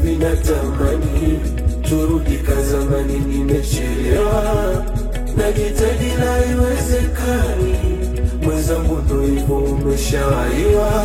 hivi natamani turudi kazamani, nimechelewa najitahidi na haiwezekani, mwenzangu ndo hivyo umeshawaiwa.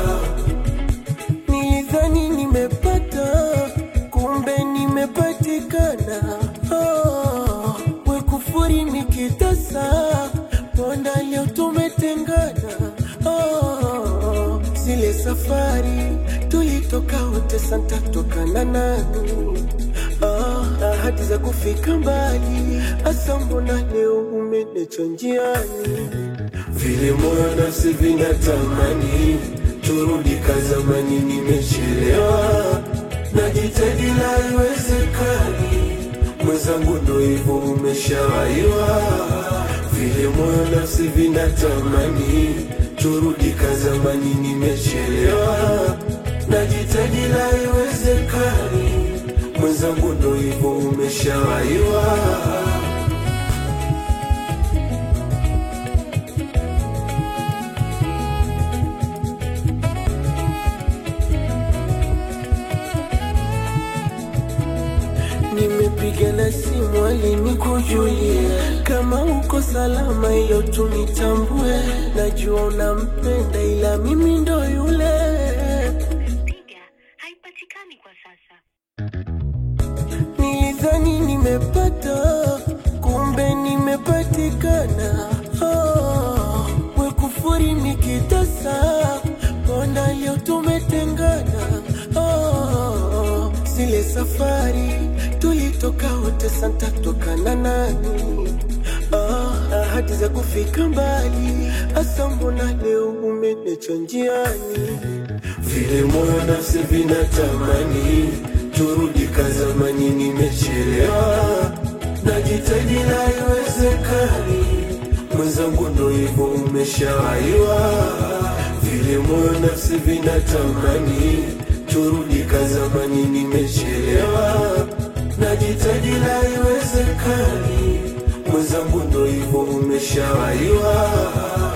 Nilidhani nimepata, kumbe nimepatikana. Oh, we kufuri nikitasa, mbona leo tumetengana? Oh, zile safari tulitoka wote, santa tokana nani? Ah, ahadi za kufika mbali, asa mbona leo umenecha njiani? Vile moyo nafsi vinatamani turudi kazamani, nimechelewa najitahidi na haiwezekani, mwenzangu ndo hivyo umeshawaiwa. Vile moyo nafsi vinatamani turudi kazamani, nimechelewa najitahidi na haiwezekani, mwenzangu ndo hivyo umeshawaiwa. Nimepiga na simu alinikujulia kama uko salama, hiyo tunitambue. Najua unampenda ila mimi ndo yule. Piga haipatikani kwa sasa. Nilidhani nimepata, kumbe nimepatikana. Oh, we kufuri nikitasa, mbona leo tumetengana? Oh, zile safari tulitoka wote, santa tokana nani? Ah, ahadi za kufika mbali, asa mbona leo umenecha njiani? Vile moyo nafsi vinatamani turudi kazamani, nimechelewa najitahidi na haiwezekani, mwenzangu ndo hivyo umeshawaiwa. Vile moyo nafsi vinatamani turudi kazamani, nimechelewa najitahidi na haiwezekani, mwenzangu ndo hivyo umeshawaiwa.